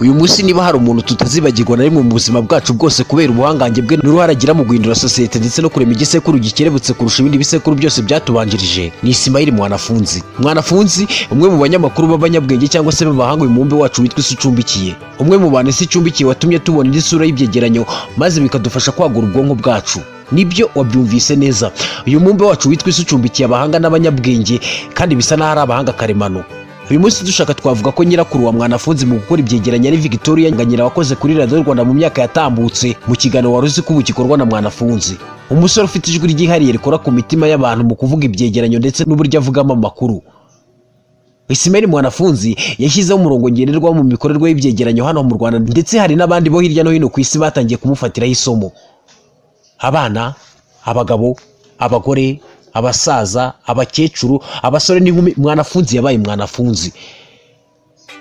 uyu munsi niba hari umuntu tutazibagirwa na rimwe mu buzima bwacu bwose kubera ubuhangange bwe n'uruhare agira mu guhindura sosiyete ndetse no kurema igisekuru gikerebutse kurusha ibindi bisekuru byose byatubanjirije ni isimayiri mwanafunzi mwanafunzi umwe mu banyamakuru b'abanyabwenge cyangwa se b'abahanga uyu mubumbe wacu witwa isi icumbikiye umwe mu bantu isi icumbikiye watumye tubona indi sura y'ibyegeranyo maze bikadufasha kwagura ubwonko bwacu nibyo wabyumvise neza uyu mubumbe wacu witwa isi ucumbikiye abahanga n'abanyabwenge kandi bisa n'aho ari abahanga karemano uyu munsi dushaka twavuga ko nyirakuru wa mwanafunzi mu gukora ibyegeranyo ari victoria nganyira wakoze kuri radiyo rwanda mu myaka yatambutse mu kiganiro wari uzi ko ubu gikorwa na mwanafunzi umusore ufite ijwi ryihariye rikora ku mitima y'abantu mu kuvuga ibyegeranyo ndetse n'uburyo avugamo amakuru isimeri mwanafunzi yashyizeho umurongo ngenderwaho mu mikorerwe y'ibyegeranyo hano mu rwanda ndetse hari n'abandi bo hirya no hino ku isi batangiye kumufatiraho isomo abana abagabo abagore abasaza abakecuru abasore n'inkumi mwanafunzi yabaye mwanafunzi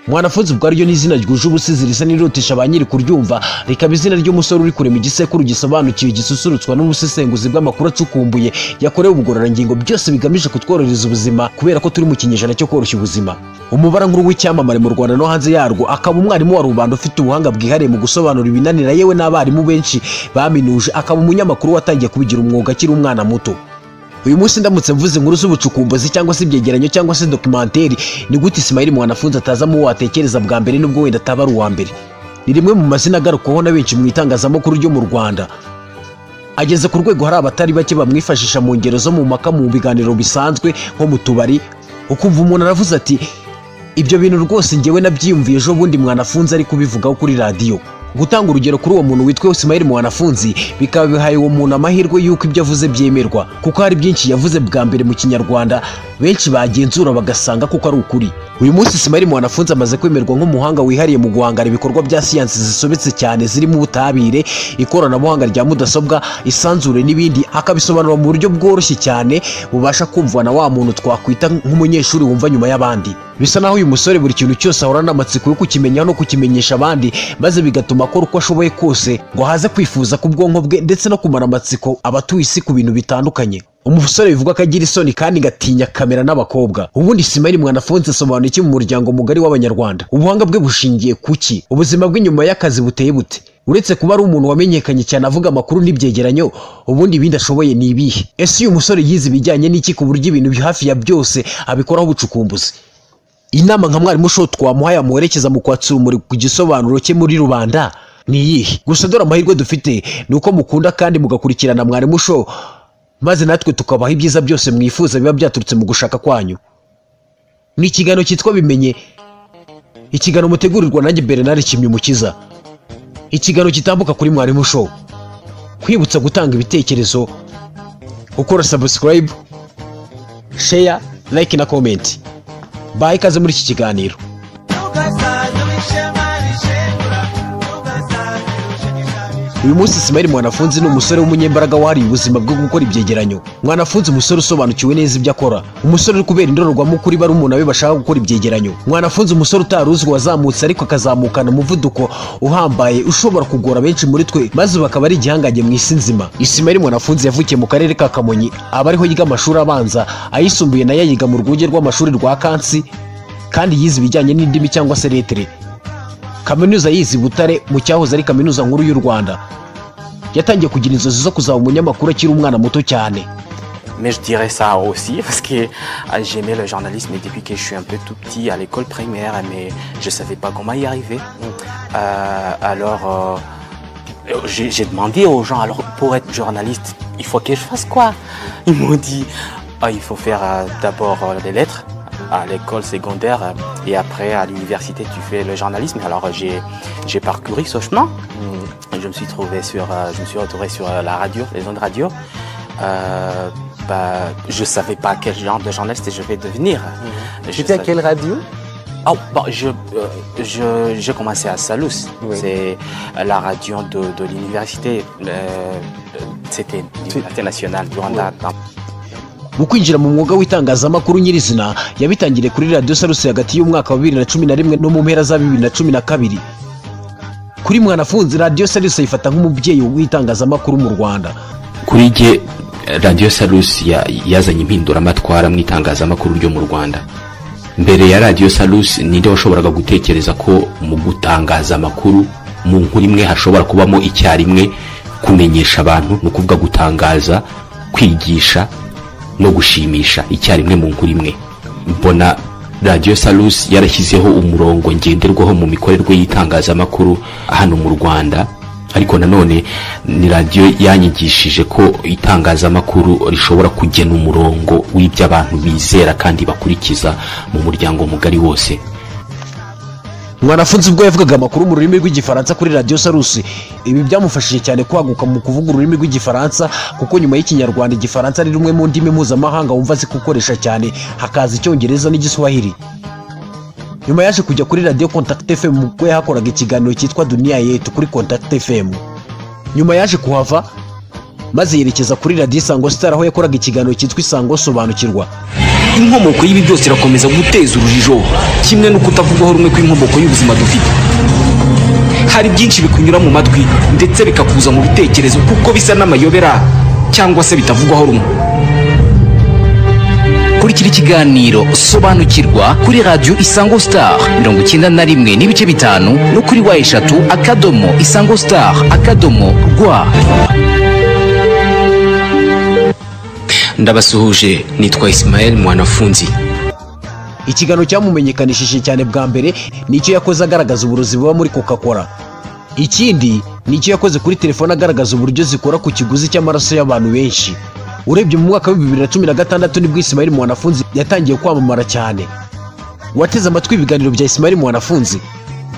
mwanafunzi ubwo ariryo ni izina ryuje ubusizi risa n'irirutisha ba nyiri kuryumva rikaba izina ry'umusore uri kurema igisekuru gisobanukiwe gisusurutswa n'ubusesenguzi bw'amakuru acukumbuye yakorewe ubugororangingo byose bigamije kutworohereza ubuzima kubera ko turi mu kinyejana cyo koroshya ubuzima umubara nkuru w'icyamamare mu rwanda no hanze yarwo akaba umwarimu wa rubanda ufite ubuhanga bwihariye mu gusobanura ibinanira yewe n'abarimu benshi baminuje akaba umunyamakuru watangiye kubigira umwuga akiri umwana muto uyu munsi ndamutse mvuze inkuru z'ubucukumbuzi cyangwa se ibyegeranyo cyangwa se dokimenteri ni gute isimayiri mwanafunzi atazamo uwo watekereza bwa mbere nubwo wenda ataba ari uwa mbere ni rimwe mu mazina agarukwaho na benshi mu itangazamakuru ryo mu rwanda ageze ku rwego hari abatari bake bamwifashisha mu ngero zo mu mpaka mu biganiro bisanzwe nko mu tubari ukumva umuntu aravuze ati ibyo bintu rwose ngewe nabyiyumviye ejo bundi mwanafunzi ari kubivugaho kuri radiyo gutanga urugero kuri uwo muntu witwa Ismail Mwanafunzi bikaba bihaye uwo muntu amahirwe y'uko ibyo avuze byemerwa kuko hari byinshi yavuze bwa mbere mu kinyarwanda benshi bagenzura bagasanga kuko ari ukuri uyu munsi Ismail Mwanafunzi amaze kwemerwa nk'umuhanga wihariye mu guhangara ibikorwa bya siyansi zisobetse cyane zirimo ubutabire ikoranabuhanga rya mudasobwa isanzure n'ibindi akabisobanura mu buryo bworoshye cyane bubasha kumvwa na wa muntu twakwita nk'umunyeshuri wumva nyuma y'abandi bisa naho uyu musore buri kintu cyose ahora n'amatsiko yo kukimenyaho no kukimenyesha abandi maze bigatuma akora uko ashoboye kose ngo haze kwifuza ku bwonko bwe ndetse no kumara amatsiko abatuye isi ku bintu bitandukanye umusore bivuga ko agira isoni kandi gatinya kamera n'abakobwa ubundi simari mwanafunze asobanura iki mu muryango mugari w'abanyarwanda ubuhanga bwe bushingiye kuki ubuzima bw'inyuma y'akazi buteye bute uretse kuba ari umuntu wamenyekanye cyane avuga amakuru n'ibyegeranyo ubundi ibindi ashoboye ni ibihe ese uyu musore yize ibijyanye n'iki ku buryo ibintu hafi ya byose abikoraho ubucukumbuzi inama nka mwarimu shoti twamuhaye amuherekeza mu kwatsura umuriro ku gisobanuro cye muri rubanda ni iyihe gusa dore amahirwe dufite ni uko mukunda kandi mugakurikirana mwarimu sho maze natwe tukabaha ibyiza byose mwifuza biba byaturutse mu gushaka kwanyu ni ikiganiro cyitwa bimenye ikiganiro mutegurirwa nanjye bernard kimyumukiza ikiganiro gitambuka kuri mwarimu sho kwibutsa gutanga ibitekerezo gukora sabusikarayibu sheya like na komenti baha ikaze muri iki kiganiro uyu munsi simari mwanafunzi ni umusore w'umunyembaraga wahariye ubuzima bwo gukora ibyegeranyo mwanafunzi umusore usobanukiwe neza ibyo akora umusore uri kubera indorerwamo kuri bari umuntu abe bashaka gukora ibyegeranyo mwanafunzi umusore utari uzwi wazamutse ariko akazamukana umuvuduko uhambaye ushobora kugora benshi muri twe maze bakaba ari igihangange mu isi nzima isimari mwanafunzi yavukiye mu karere ka kamonyi aba ariho yiga amashuri abanza ayisumbuye nayo ayiga mu rwunge rw'amashuri rwa kansi kandi yize ibijyanye n'indimi cyangwa se letere kaminuza yizi butare mu cyahoze ari kaminuza nkuru y'u rwanda yatangiye kugira inzozi zo kuzaba umunyamakuru akiri umwana muto cyane Mais je dirais ça aussi parce que euh, j'aimais le journalisme depuis que je suis un peu tout petit à l'école primaire, mais je savais pas comment y arriver. Euh, alors euh, j'ai j'ai demandé aux gens, alors pour être journaliste, il faut que je fasse quoi Ils m'ont dit, Ah, il faut faire euh, d'abord euh, les lettres à l'école secondaire euh, et après à l'université tu fais le journalisme. Alors j'ai j'ai parcouru ce chemin. Je me suis trouvé sur, euh, je me suis retrouvé sur euh, la radio, les ondes radio. Euh, bah, je savais pas quel genre de journaliste je vais devenir. Je J'étais à savais- quelle radio Oh, bon, je, euh, je, j'ai commencé à Salus. Oui. C'est la radio de, de l'université. euh, c'était l'université nationale du Rwanda. mu kwinjira mu mwuga w'itangazamakuru nyirizina yabitangiriye kuri radiyo sarusi hagati y'umwaka wa bibiri na cumi na rimwe no mu mpera za bibiri na cumi na kabiri kuri mwanafunzi radiyo sarusi ayifata nk'umubyeyi w'itangazamakuru mu rwanda kuri jye radiyo sarusi ya- yazanye impinduramatwara mu itangazamakuru ryo mu rwanda mbere ya radiyo salusi ninde washoboraga gutekereza ko mu gutangaza amakuru mu nkuru imwe hashobora kubamo icyarimwe kumenyesha abantu ni ukuvuga gutangaza kwigisha no gushimisha icyarimwe mu nkuru imwe mbona radiyo salusi yarashyizeho umurongo ngenderwaho mu mikorerwe y'itangazamakuru hano mu rwanda ariko nanone ni radiyo yanyigishije ko itangazamakuru rishobora kugena umurongo w'ibyo abantu bizera kandi bakurikiza mu muryango mugari wose mwanafunzi ubwo yavugaga amakuru mu rurimi rw'igifaransa kuri radiyo sarusi ibi byamufashije cyane kwaguka mu kuvuga ururimi rw'igifaransa kuko nyuma y'ikinyarwanda igifaransa ari rumwe mu ndimi mpuzamahanga wumva azi kukoresha cyane hakaza icyongereza n'igiswahili nyuma yaje kujya kuri radiyo kontakiti efemu ubwo yahakoraga ikiganiro cyitwa duniya yetu kuri kontakiti efemu nyuma yaje kuhava maze yerekeza kuri radiyo isango sitari aho yakoraga ikiganiro cyitwa isango sobanukirwa inkomoko y'ibi byose irakomeza guteza urujijo kimwe no kutavugwaho rumwe kw'inkomoko y'ubuzima dufite hari byinshi bikunyura mu matwi ndetse bikakuza mu bitekerezo kuko bisa n'amayobera cyangwa se bitavugwaho rumwe kurikira ikiganiro sobanukirwa kuri radiyo isango star mirongo icyenda na rimwe n'ibice bitanu no kuri wa eshatu akadomo isango star akadomo rwa ndabasuhuje nitwa isimayeli mwanafunzi ikiganiro cyamumenyekanishije cyane bwa mbere nicyo yakoze agaragaza uburozi buba muri coca cola ikindi nicyo yakoze kuri telefone agaragaza uburyo zikora ku kiguzi cy'amaraso y'abantu benshi urebye mu mwaka wa bibiri na cumi na gatandatu nibwo isimayeli mwanafunzi yatangiye kwamamara cyane uwateze amatwi ibiganiro bya isimayeli mwanafunzi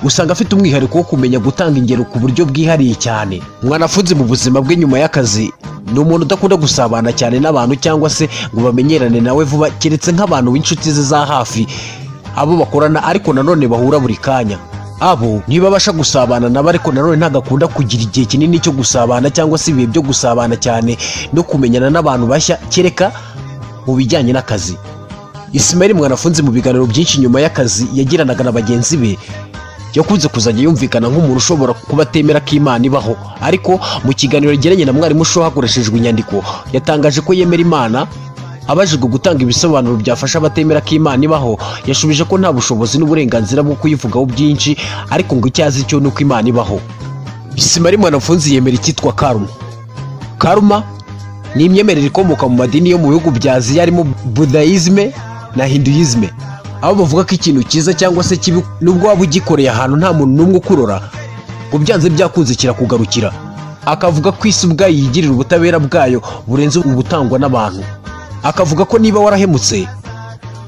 usanga afite umwihariko wo kumenya gutanga ingero ku buryo bwihariye cyane mwanafunzi mu buzima bwe nyuma y'akazi ni umuntu udakunda gusabana cyane n'abantu cyangwa se ngo bamenyerane nawe vuba keretse nk'abantu b'inshuti ze za hafi abo bakorana ariko nanone bahura buri kanya abo ntibabasha gusabana nabo ariko nanone ntabwo akunda kugira igihe kinini cyo gusabana cyangwa se ibihe byo gusabana cyane no kumenyana n'abantu bashya kereka mu bijyanye n'akazi isimayeli mwanafunzi mu biganiro byinshi nyuma y'akazi yagiranaga na bagenzi be yakunze kuzajya yumvikana nk'umuntu ushobora kuba atemera ko imana ibaho ariko mu kiganiro yegeranye na mwarimu usho hakoreshejwe inyandiko yatangaje ko yemera imana abajijwe gutanga ibisobanuro byafasha abatemera ko imana ibaho yashubije ko nta bushobozi n'uburenganzira bwo kuyivugaho byinshi ariko ngo icyo azi cyo ni uko imana ibaho isimari mwanafunzi yemera icyitwa karuma karuma ni imyemerere ikomoka mu madini yo mu bihugu bya aziya harimo budayizme na hinduyizme aho bavuga ko ikintu cyiza cyangwa se kibi nubwo waba ugikoreye ahantu nta muntu n'umwe ukurora ngo byanze byakunze kirakugarukira akavuga ko isi ubwayo yigirira ubutabera bwayo burenze ubutangwa n'abantu akavuga ko niba warahemutse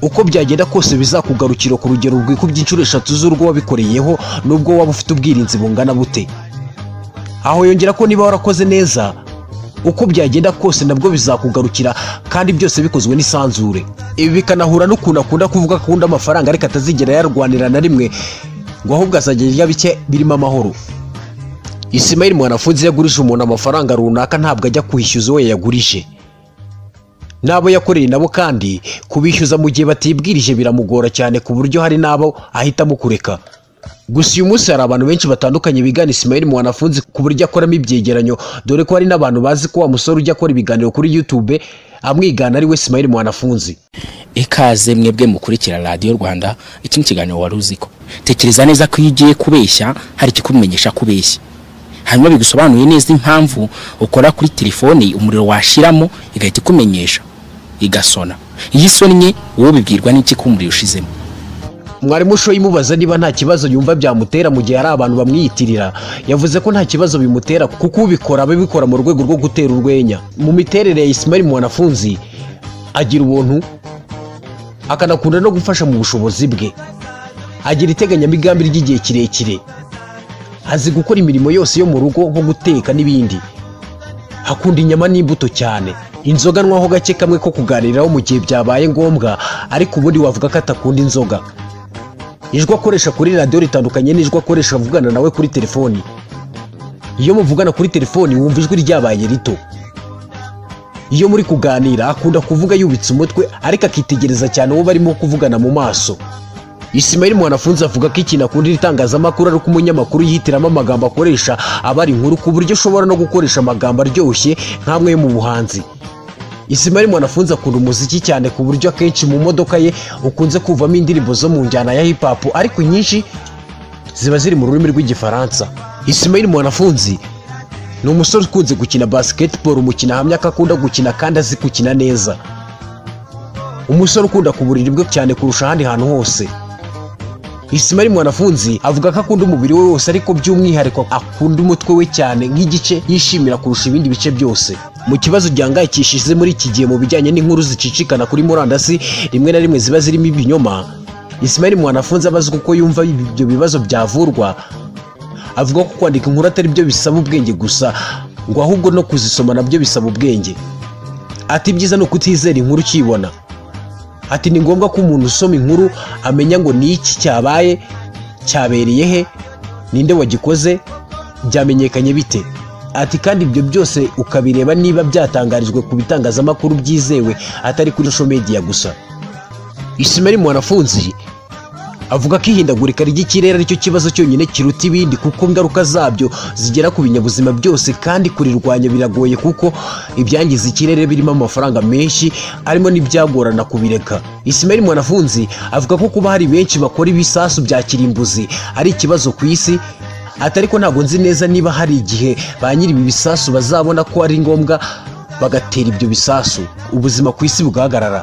uko byagenda kose bizakugarukira ku rugero rwikubye inshuro eshatu z'urwo wabikoreyeho nubwo waba ufite ubwirinzi bungana bute aho yongera ko niba warakoze neza uko byagenda kose nabwo bizakugarukira kandi byose bikozwe n'isanzure ibi bikanahura n'ukuntu akunda kuvuga ko akunda amafaranga ariko atazigera yarwanira na rimwe ngo ahubwo azajya arya bike birimo amahoro isimayeli mwanafunzi yagurije umuntu amafaranga runaka ntabwo ajya kwishyuza uwo yayagurije n'abo yakoreye nabo kandi kubishyuza mu gihe batibwirije biramugora cyane ku buryo hari n'abo ahitamo kureka gusa uyu munsi hari abantu benshi batandukanye bigana isimayeli mwanafunzi ku buryo akoramo ibyegeranyo dore ko hari n'abantu bazi ko wa musore ujya akora ibiganiro kuri yutube amwigana ari we isimayeli mwanafunzi ikaze mwebwe mukurikira radiyo rwanda iki ni ikiganiro wari uzi ko tekereza neza ko iyo ugiye kubeshya hari ikikumenyesha ko ubeshya hanyuma bigusobanuye neza impamvu ukora kuri telefoni umuriro washiramo igahita ikumenyesha igasona iyo isonnye wowe bibwirwa n'iki ko umuriro ushizemo mwarimu ushoye imubaza niba nta kibazo yumva byamutera mu gihe hari abantu bamwiyitirira yavuze ko nta kibazo bimutera kuko ubikora ababikora mu rwego rwo gutera urwenya mu miterere ya isimari mwanafunzi agira ubuntu akanakunda no gufasha mu bushobozi bwe agira iteganyamigambi ry'igihe kirekire azi gukora imirimo yose yo mu rugo nko guteka n'ibindi akunda inyama n'imbuto cyane inzoga anywaho gake kamwe ko kuganiraho mu gihe byabaye ngombwa ariko ubundi wavuga ko atakunda inzoga ijwi akoresha kuri radiyo ritandukanye n'ijwi akoresha avugana nawe kuri telefoni iyo muvugana kuri telefoni wumva ijwi ryabaye rito iyo muri kuganira akunda kuvuga yubitse umutwe ariko akitegereza cyane uwo barimo kuvugana mu maso isimayeli mwanafunzi avuga ko ikintu akundira itangazamakuru ari uko umunyamakuru yihitiramo amagambo akoresha aba ari inkuru ku buryo ushobora no gukoresha amagambo aryoshye nk'amwe yo mu buhanzi Ismail Mwanafunzi akunda umuziki cyane ku buryo akenshi mu modoka ye ukunze kuvamo indirimbo zo mu njyana ya hip hop ariko inyinshi ziba ziri mu rurimi rw'igifaransa Ismail Mwanafunzi ni umusore ukunze gukina basketball umukino ahamya ko akunda gukina kandi azi gukina neza umusore ukunda ku buriri bwe cyane kurusha ahandi hantu hose Ismail Mwanafunzi avuga ko akunda umubiri we wose ariko by'umwihariko akunda umutwe we cyane nk'igice yishimira kurusha ibindi bice byose mu kibazo gihangayikishije muri iki gihe mu bijyanye n'inkuru zicicikana kuri murandasi rimwe na rimwe ziba zirimo ibinyoma Ismail Mwanafunzi abazwa uko yumva ibyo bibazo byavurwa avuga ko kwandika inkuru atari byo bisaba ubwenge gusa ngo ahubwo no kuzisoma nabyo bisaba ubwenge ati ibyiza ni ukutizera inkuru ukiyibona ati ni ngombwa ko umuntu usoma inkuru amenya ngo ni iki cyabaye cyabereye he ninde wagikoze byamenyekanye bite ati kandi ibyo byose ukabireba niba byatangarijwe ku bitangazamakuru byizewe atari kuri social media gusa Ismail Mwanafunzi avuga ko ihindagurika ry'ikirere aricyo kibazo cyonyine kiruta ibindi kuko ingaruka zabyo zigera ku binyabuzima byose kandi kurirwanya biragoye kuko ibyangiza ikirere birimo amafaranga menshi arimo n'ibyagorana kubireka Ismail Mwanafunzi avuga ko kuba hari benshi bakora ibisasu bya kirimbuzi ari ikibazo ku isi ati ariko ntabwo nzi neza niba hari igihe ba nyiri ibi bisasu bazabona ko ari ngombwa bagatera ibyo bisasu ubuzima ku isi bugahagarara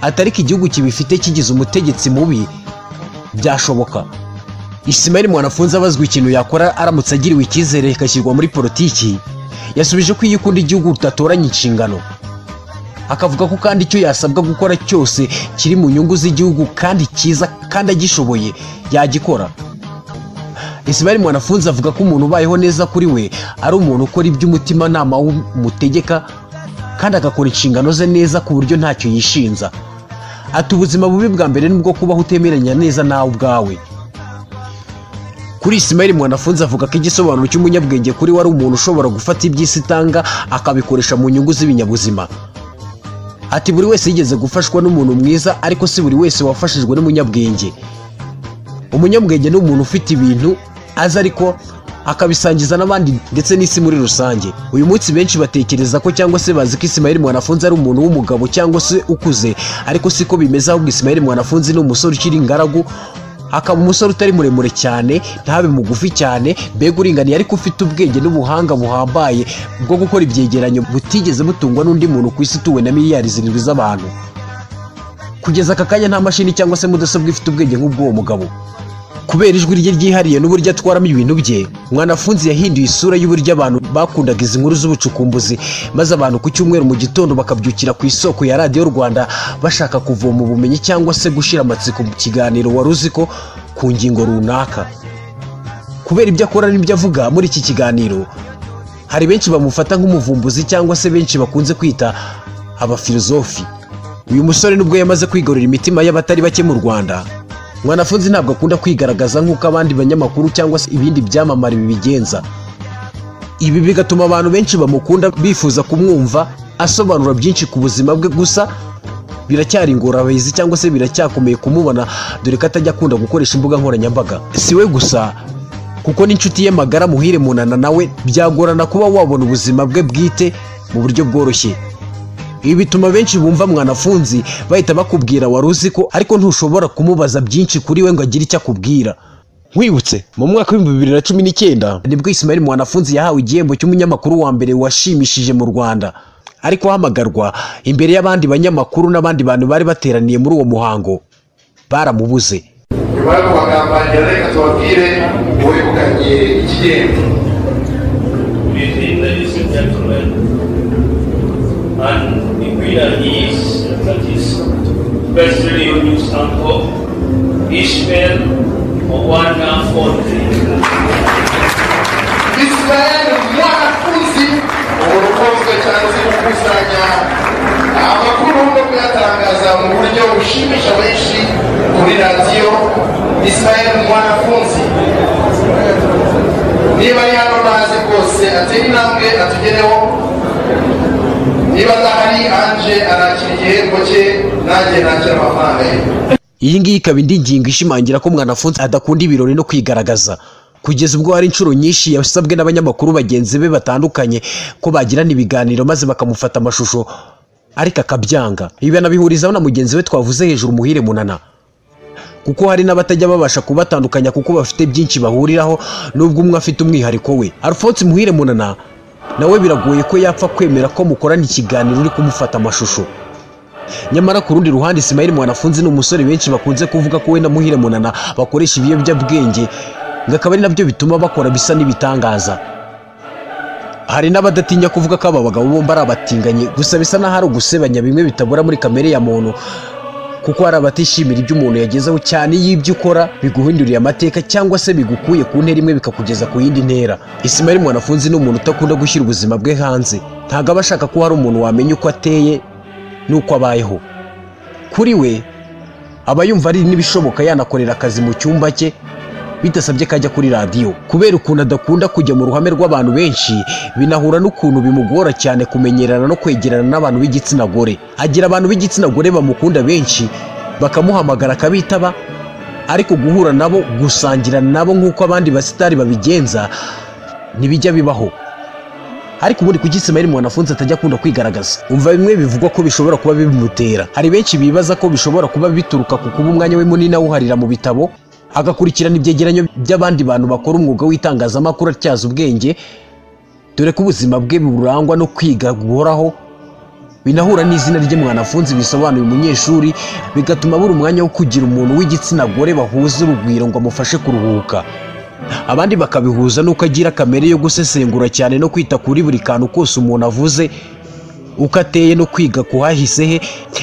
ati ariko igihugu kibifite kigize umutegetsi mubi byashoboka Ismail Mwanafunzi abazwa ikintu yakora aramutse agiriwe icyizere ikashyirwa muri politiki yasubije ko iyo ukunda igihugu utatoranya inshingano akavuga ko kandi icyo yasabwa gukora cyose kiri mu nyungu z'igihugu kandi cyiza kandi agishoboye yagikora Ismail Mwanafunzi avuga ko umuntu ubayeho neza kuri we ari umuntu ukora iby'umutimanama w'umutegeka kandi agakora inshingano ze neza ku buryo ntacyo yishinza ati ubuzima bubi bwa mbere nibwo kubaho utemeranya neza nawe ubwawe kuri Ismail Mwanafunzi avuga ko igisobanuro cy'umunyabwenge kuri we ari umuntu ushobora gufata iby'isi itanga akabikoresha mu nyungu z'ibinyabuzima ati buri wese yigeze gufashwa n'umuntu mwiza ariko si buri wese wafashijwe n'umunyabwenge umunyabwenge ni umuntu ufite ibintu azi ariko akabisangiza n'abandi ndetse n'isi muri rusange uyu munsi benshi batekereza ko cyangwa se bazi ko Ismail Mwanafunzi ari umuntu w'umugabo cyangwa se ukuze ariko siko bimeze ahubwo Ismail Mwanafunzi ni umusore ukiri ingaragu akaba umusore utari muremure cyane ntabe mugufi cyane mbega uringaniye ariko ufite ubwenge n'ubuhanga buhambaye bwo gukora ibyegeranyo butigeze butungwa n'undi muntu ku isi utuwe na miliyari zirindwi z'abantu kugeza aka kanya nta mashini cyangwa se mudasobwa ifite ubwenge nk'ubw'uwo mugabo kubera ijwi rye ryihariye n'uburyo atwaramo ibintu bye mwanafunzi yahinduye isura y'uburyo abantu bakundaga izi nkuru z'ubucukumbuzi maze abantu ku cyumweru mu gitondo bakabyukira ku isoko ya radiyo rwanda bashaka kuvoma ubumenyi cyangwa se gushira amatsiko mu kiganiro wari uzi ko ku ngingo runaka kubera ibyo akora n'ibyo avuga muri iki kiganiro hari benshi bamufata nk'umuvumbuzi cyangwa se benshi bakunze kwita abafilozofi uyu musore nubwo yamaze kwigarurira imitima y'abatari bake mu rwanda mwanafunzi ntabwo akunda kwigaragaza nk'uko abandi banyamakuru cyangwa se ibindi byamamare bibigenza ibi bigatuma abantu benshi bamukunda bifuza kumwumva asobanura byinshi ku buzima bwe gusa biracyari ingorabahizi cyangwa se biracyakomeye kumubona dore ko atajya akunda gukoresha imbuga nkoranyambaga si we gusa kuko n'inshuti ye magara muhire munana nawe byagorana kuba wabona ubuzima bwe bwite mu buryo bworoshye ibi bituma benshi bumva mwanafunzi bahita bakubwira wari uzi ko ariko ntushobora kumubaza byinshi kuri we ngo agire icyo akubwira nkwibutse mu mwaka w'ibihumbi bibiri na cumi n'icyenda nibwo Ismail mwanafunzi yahawe igihembo cy'umunyamakuru wa mbere washimishije mu rwanda ariko ahamagarwa imbere y'abandi banyamakuru n'abandi bantu bari bateraniye muri uwo muhango baramubuze nyuma yo kubagambanira reka tubabwire uwegukanye igihembo Fifteen, ladies and gentlemen, and the winner is, that is, best radio news anchor, Ishmael Owana Fonte. Israel mwanafunzi umuntu ukunzwe cyane uzi gukusanya amakuru no kuyatangaza mu buryo bushimisha benshi kuri radiyo Israel mwanafunzi niba ari hano ntazi rwose atera intambwe atugereho niba adahari anje arakira igihembo cye nanjye nakira amafaranga ye iyi ngiyi ikaba indi ngingo ishimangira ko mwanafunzi adakunda ibirori no kwigaragaza kugeza ubwo hari inshuro nyinshi yasabwe n'abanyamakuru bagenzi be batandukanye ko bagirana ibiganiro maze bakamufata amashusho ariko akabyanga ibi anabihurizaho na mugenzi we twavuze hejuru muhire munana kuko hari n'abatajya babasha kubatandukanya kuko bafite byinshi bahuriraho nubwo umwe afite umwihariko we alphonse muhire munana nawe biragoye ko yapfa kwemera ko mukorana ikiganiro uri kumufata amashusho nyamara ku rundi ruhande Ismail mwanafunzi ni umusore benshi bakunze kuvuga ko we na muhire munana bakoresha ibiyobyabwenge ngo akaba ari nabyo bituma bakora bisa n'ibitangaza hari n'abadatinya kuvuga ko aba bagabo bombi ari abatinganyi gusa bisa n'aho ari ugusebanya bimwe bitabura muri kamere ya muntu kuko hari abatishimira ibyo umuntu yagezeho cyane iyo ibyo ukora biguhindurira amateka cyangwa se bigukuye ku ntera imwe bikakugeza ku yindi ntera Ismail mwanafunzi ni umuntu udakunda gushyira ubuzima bwe hanze ntabwo aba ashaka ko hari umuntu wamenya uko ateye n'uko abayeho kuri we aba yumva ari n'ibishoboka yanakorera akazi mu cyumba cye bidasabye ko ajya kuri radiyo kubera ukuntu adakunda kujya mu ruhame rw'abantu benshi binahura n'ukuntu bimugora cyane kumenyerana no kwegerana n'abantu b'igitsina gore agira abantu b'igitsina gore bamukunda benshi bakamuhamagara akabitaba ariko guhura nabo gusangira nabo nk'uko abandi basitari babigenza ntibijya bibaho ariko ubundi kuki Ismail mwanafunzi atajya akunda kwigaragaza umva bimwe bivugwa ko bishobora kuba bimutera hari benshi bibaza ko bishobora kuba bituruka ku kuba umwanya we munini awuharira mu bitabo agakurikirana ibyegeranyo by'abandi bantu bakora umwuga w'itangazamakuru atyaza ubwenge dore ko ubuzima bwe burangwa no kwiga guhoraho binahura n'izina rye mwanafunzi bisobanuye umunyeshuri bigatuma abura umwanya wo kugira umuntu w'igitsina gore bahuza urugwiro ngo amufashe kuruhuka abandi bakabihuza n'uko agira kamere yo gusesengura cyane no kwita kuri buri kantu kose umuntu avuze uko ateye no kwiga kuhahise he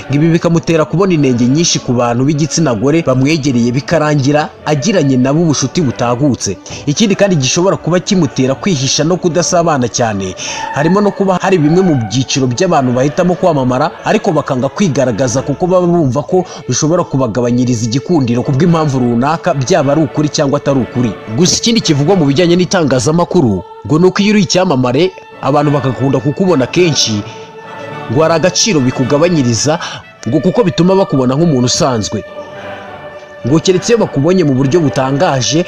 ngo ibi bikamutera kubona inenge nyinshi ku bantu b'igitsina gore bamwegereye bikarangira agiranye nabo ubucuti butagutse ikindi kandi gishobora kuba kimutera kwihisha no kudasabana cyane harimo no kuba hari bimwe mu byiciro by'abantu bahitamo kwamamara ariko bakanga kwigaragaza kuko baba bumva ko bishobora kubagabanyiriza igikundiro ku bw'impamvu runaka byaba ari ukuri cyangwa atari ukuri gusa ikindi kivugwa mu bijyanye n'itangazamakuru ngo ni uko iyo uri icyamamare abantu bagakunda kukubona kenshi ngo hari agaciro bikugabanyiriza ngo kuko bituma bakubona nk'umuntu usanzwe ngo keretse iyo bakubonye mu buryo butangaje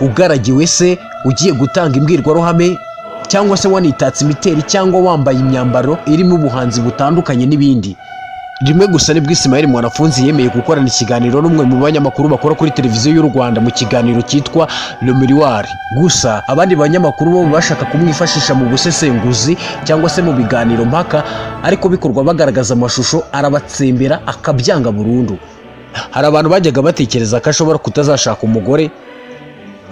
ugaragiwe se ugiye gutanga imbwirwaruhame cyangwa se wanitatse imideri cyangwa wambaye imyambaro irimo ubuhanzi butandukanye n'ibindi rimwe gusa nibwo Ismail Mwanafunzi yemeye gukorana ikiganiro n'umwe mu banyamakuru bakora kuri televiziyo y'u Rwanda mu kiganiro cyitwa Le Miroir gusa abandi banyamakuru bo bashaka kumwifashisha mu busesenguzi cyangwa se mu biganiro mpaka ariko bikorwa bagaragaza amashusho arabatsembera akabyanga burundu hari abantu bajyaga batekereza ko ashobora kutazashaka umugore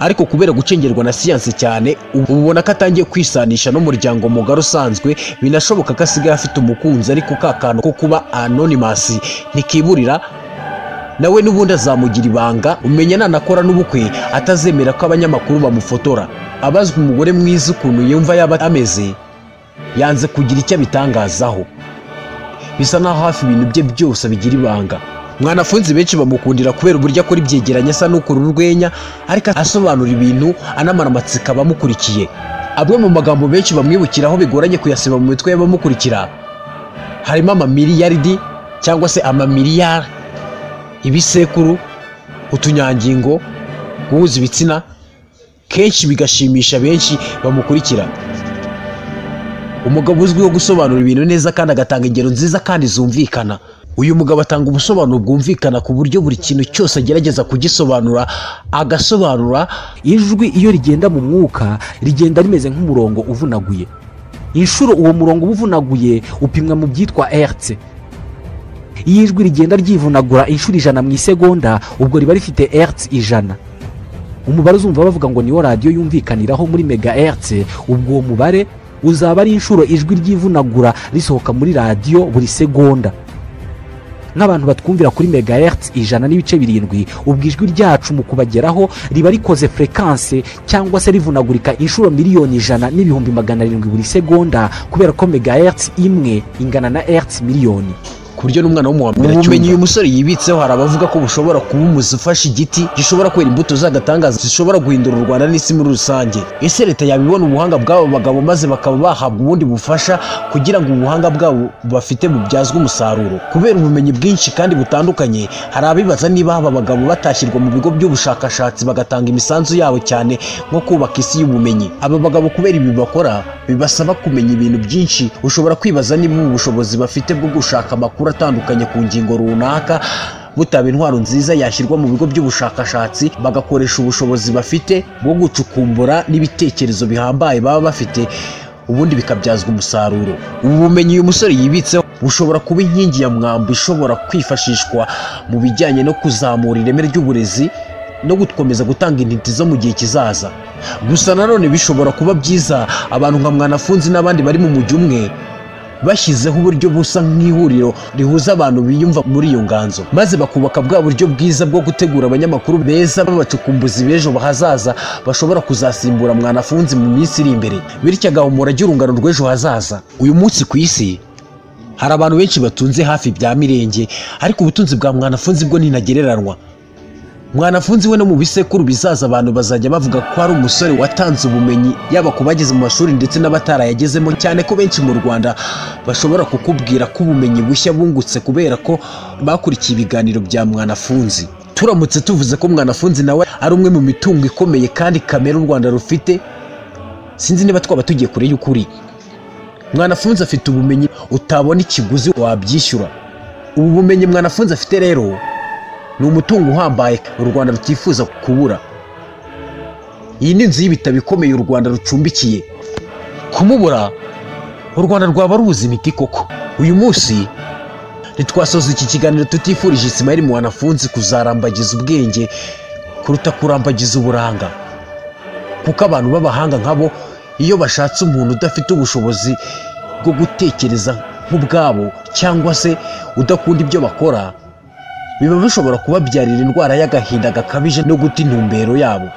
ariko kubera gucengerwa na siyansi cyane ubu ubona ko atangiye kwisanisha n'umuryango mugari usanzwe binashoboka ko asigaye afite umukunzi ariko ka kantu ko kuba anonymous ntikiburira nawe n'ubundi azamugira ibanga umenya nanakora n'ubukwe atazemera ko abanyamakuru bamufotora abazwa umugore mwiza ukuntu yumva yaba ameze yanze kugira icyo abitangazaho bisa naho hafi ibintu bye byose bigira ibanga mwanafunzi benshi bamukundira kubera uburyo akora ibyegeranyo asa n'ukura urwenya ariko asobanura ibintu anamara amatsiko abamukurikiye amwe mu magambo benshi bamwibukiraho bigoranye kuyasiba mu mitwe y'abamukurikira harimo amamiliyaridi cyangwa se amamiliyari ibisekuru utunyangingo guhuza ibitsina kenshi bigashimisha benshi bamukurikira umugabo uzwiho gusobanura ibintu neza kandi agatanga ingero nziza kandi zumvikana uyu mugabo atanga ubusobanuro bwumvikana ku buryo buri kintu cyose agerageza kugisobanura agasobanura ijwi iyo rigenda mu mwuka rigenda rimeze nk'umurongo uvunaguye inshuro uwo murongo uba uvunaguye upimwa mu byitwa ertse iyo ijwi rigenda ryivunagura inshuro ijana mu isegonda ubwo riba rifite ertse ijana umubare uzumva bavuga ngo niwo radiyo yumvikaniraho muri mega ertse ubwo uwo mubare uzaba ari inshuro ijwi ryivunagura risohoka muri radiyo buri segonda nk'abantu batwumvira kuri megahertz ijana n'ibice birindwi ubwo ijwi ryacu mu kubageraho riba rikoze furekanse cyangwa se rivunagurika inshuro miliyoni ijana n'ibihumbi magana arindwi buri segonda kubera ko megahertz imwe ingana na hertz miliyoni ku buryo n'umwana w'umuhambere ubumenyi uyu musore yibitseho hari abavuga ko bushobora kuba umuzi ufashe igiti gishobora kwera imbuto z'agatangaza zishobora guhindura u rwanda n'isi muri rusange ese leta yabibona ubuhanga bw'abo bagabo maze bakaba bahabwa ubundi bufasha kugira ngo ubuhanga bwabo bafite bubyazwe umusaruro kubera ubumenyi bwinshi kandi butandukanye hari abibaza niba aba bagabo batashyirwa mu bigo by'ubushakashatsi bagatanga imisanzu yabo cyane nko kubaka isi y'ubumenyi aba bagabo kubera ibi bakora bibasaba kumenya ibintu byinshi ushobora kwibaza niba ubu bushobozi bafite bwo gushaka amakuru atandukanye ku ngingo runaka butaba intwaro nziza yashyirwa mu bigo by'ubushakashatsi bagakoresha ubushobozi bafite bwo gucukumbura n'ibitekerezo bihambaye baba bafite ubundi bikabyazwa umusaruro ubu bumenyi uyu musore yibitseho bushobora kuba inkingi ya mwamba ishobora kwifashishwa mu bijyanye no kuzamura ireme ry'uburezi no gukomeza gutanga intiti zo mu gihe kizaza gusa nanone bishobora kuba byiza abantu nka mwanafunzi n'abandi bari mu mujyi umwe bashyizeho uburyo busa nk'ihuriro rihuza abantu biyumva muri iyo nganzo maze bakubaka bwa buryo bwiza bwo gutegura abanyamakuru beza babacukumbuzi b'ejo hazaza bashobora kuzasimbura mwanafunzi mu minsi iri imbere bityo agahumura ajya urungano rw'ejo hazaza uyu munsi ku isi hari abantu benshi batunze hafi bya mirenge ariko ubutunzi bwa mwanafunzi bwo ntinagereranywa mwanafunzi we no mu bisekuru bizaza abantu bazajya bavuga ko ari umusore watanze ubumenyi yaba ku bageze mu mashuri ndetse n'abatarayagezemo cyane ko benshi mu rwanda bashobora kukubwira ko ubumenyi bushya bungutse kubera ko bakurikiye ibiganiro bya mwanafunzi turamutse tuvuze ko mwanafunzi nawe ari umwe mu mitungo ikomeye kandi kamere u rwanda rufite sinzi niba twaba tugiye kure y'ukuri mwanafunzi afite ubumenyi utabona ikiguzi wabyishyura ubu bumenyi mwanafunzi afite rero ni umutungo uhambaye u rwanda rutifuza kubura iyi ni inzu y'ibitabo ikomeye u rwanda rucumbikiye kumubura u rwanda rwaba rubuze imiti koko uyu munsi ntitwasoza iki kiganiro tutifurije isimayeli mwanafunzi kuzarambagiza ubwenge kuruta kurambagiza uburanga kuko abantu b'abahanga nkabo iyo bashatse umuntu udafite ubushobozi bwo gutekereza nk'ubwabo cyangwa se udakunda ibyo bakora biba bishobora kubabyarira indwara y'agahinda gakabije no guta intumbero yabo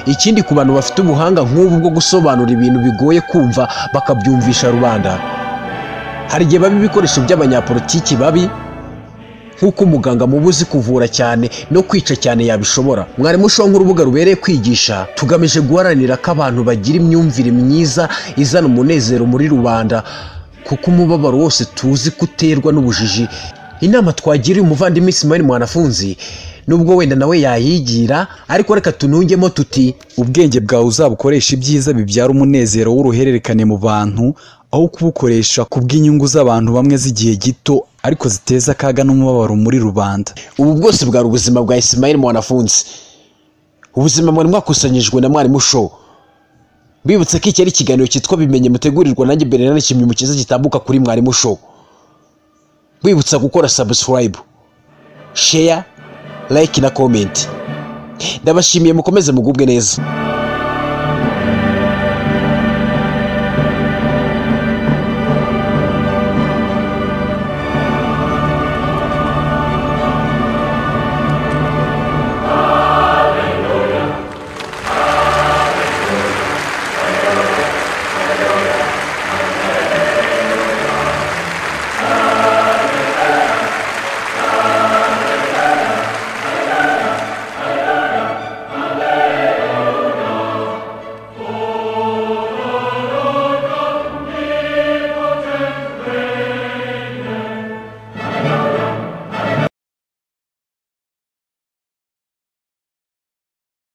ikindi ku bantu bafite ubuhanga nk'ubu bwo gusobanura ibintu bigoye kumva bakabyumvisha rubanda hari igihe baba ibikoresho by'abanyapolitiki babi nk'uko umuganga muba uzi kuvura cyane no kwica cyane yabishobora mwarimu ushaho nk'urubuga rubereye kwigisha tugamije guharanira ko abantu bagira imyumvire myiza izana umunezero muri rubanda kuko umubabaro wose tuzi ko uterwa n'ubujiji inama twagiriye umuvandimwe Ismail mwanafunzi nubwo wenda nawe yayigira ariko reka tunungemo tuti ubwenge bwawe uzabukoresha ibyiza bibyara umunezero w'uruhererekane mu bantu aho kubukoresha ku bw'inyungu z'abantu bamwe z'igihe gito ariko ziteza akaga n'umubabaro muri rubanda ubu bwose bwari ubuzima bwa Ismail mwanafunzi ubuzima mwari mwakusanyijwe na mwarimu show bibutse ko iki ari ikiganiro cyitwa bimenye mutegurirwa nanjye bernard kimwe cyiza gitambuka kuri mwarimu show bibutsa gukora subscribe share like na comment ndabashimiye mukomeze mugubwe neza